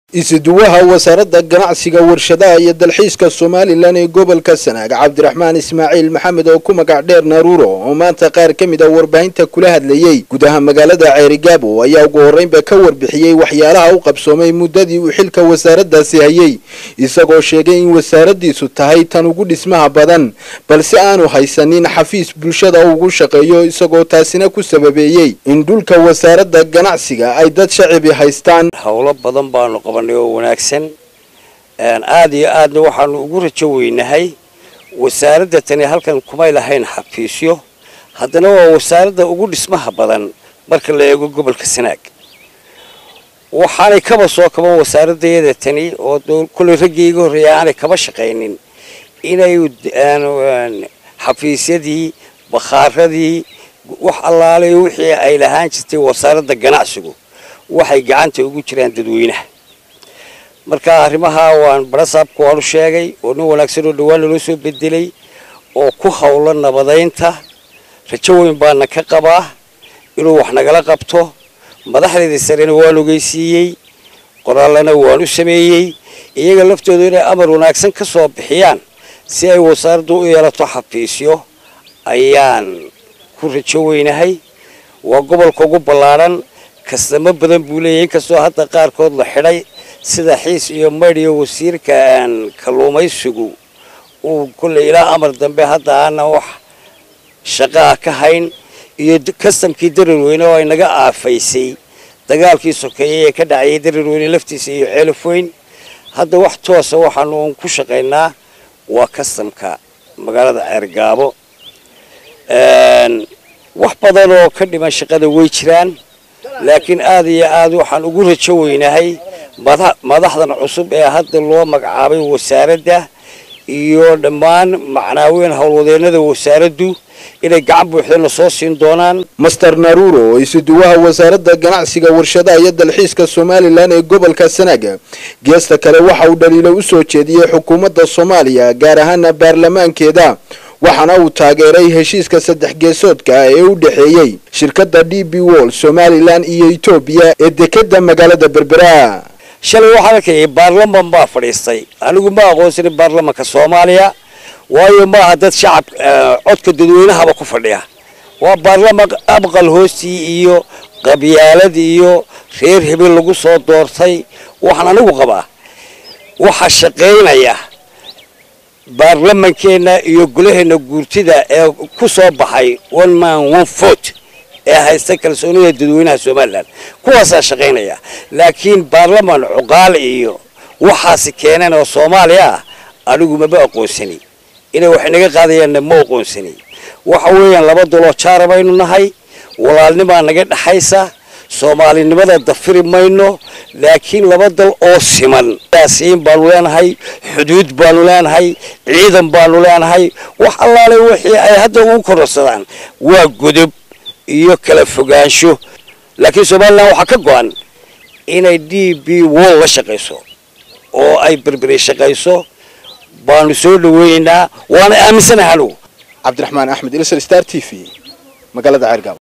isuduwaha wasaaradda ganacsiga warshadaha iyo dalxiiska somalilan ee gobolka sanaag cabdiraxmaan ismaaciil maxamed oo ku magac dheer naruuro oo maanta qaar ka mid a warbaahinta kula hadlayey gudaha magaalada ceerigaabo ayaa ugu horreynba ka warbixiyey waxyaalaha u qabsoomay muddadii uu xilka wasaaraddaasi hayey isagoo sheegay in wasaaraddiisu tahay tan ugu dhismaha badan balse aanu haysanin xafiis bulshada ugu shaqeeyo isagoo taasina ku sababeeyey in dhulka wasaaradda ganacsiga ay dad shacibi haystaan howlo badan baanu qabanay oo wanaagsan aada iyo aadna waxaanu ugu rajo weynahay wasaaradda tani halkan kumay lahayn xafiisyo haddana waa wasaaradda ugu dhismaha badan marka la eego gobolka sanaag waxaanay kaba soo kaban wasaaradayada tani oo kullay raggii iga horreeya aanay kaba shaqaynin inay xafiisyadii bakhaaradii wax allaale wixii ay lahaan jirtay wasaaradda ganacsigu waxay gacanta ugu jiraan dadweynaha marka arrimaha waan barasaabka waanu sheegay oo nin wanaagsan oo dhawaan naloo soo bedelay oo ku howlo nabadaynta rajo weyn baana ka qabaa inuu wax nagala qabto madaxdeedii sarena waan ogeysiiyey qoraallana waan u sameeyey iyaga laftooda inay amar wanaagsan ka soo bixiyaan si ay wasaaraddu u yeelato xafiisyo ayaan ku rajo weynahay waa gobolka ugu ballaadhan kastamo badan buu leeyahay inkastoo hadda qaarkood la xidhay sida xiis iyo maydhiyo wasiirka kalluumaysigu uu kolley ilaa amar dambe hadda aana wax shaqaa ka hayn iyo kastamkii dararweyne oo ay naga aafaysay dagaalkii sokeeyey ee ka dhacayay dararweyne laftiisa iyo ceelaf weyn hadda wax toosa waxaanu un ku shaqaynaa waa kastamka magaalada ceergaabo wax badan oo ka dhiman shaqada way jiraan laakiin aad iyo aad waxaan ugu rajo weynahay madaxdan cusub ee hadda loo magacaabay wasaaradda iyo dhammaan macnaaweyn howlwadeennada wasaaraddu inay gacan buuxdana soo siin doonaan master naruuro oo isuduwaha wasaaradda ganacsiga warshadaha iyo dalxiiska somalilan ee gobolka sanaaga geesta kale waxa uu dhaliilo u soo jeediyey xukuumadda soomaaliya gaar ahaana baarlamaankeeda waxaana uu taageeray heshiiska saddex geesoodka ee u dhexeeyey shirkadda d b wol somalilan iyo etoobiya ee dekeda magaalada berbera shalay waxaan arkayay baarlaman baa fadhiistay anigu ma aqoonsanin baarlamanka soomaaliya waayo maaha dad shacab codka dadweynahaba ku fadhiya waa baarlaman abqal hoostii iyo qabyaalad iyo reer hebel lagu soo doortay waxaan anigu qabaa waxaa shaqaynaya baarlamankeenna iyo golaheenna guurtida ee ku soo baxay one man one vote ee haysta kalsoonida dadweynaha somalilan kuwaasaa shaqaynaya laakiin baarlaman cuqaal iyo waxaasi keeneen oo soomaaliya ah anigu maba aqoonsani inay wax inaga qaadayaanna ma aqoonsani waxa weeyaan laba daloo jaara baynu nahay walaalnimaa naga dhexaysa soomaalinimada dafiri mayno laakiin laba dal oo siman siin baanu leenahay xuduud baanu leenahay ciidan baanu leenahay wax allaale wixii ay hadda ugu kororsadaan waa godob iyo kala fogaansho laakiin somalilan waxaa ka go-an inay d b wol la shaqayso oo ay berberi shaqayso baanu soo dhaweynaynaa waana aaminsanahay anugu cabdiraxmaan axmed ilsar star t v magaalada ceergaabo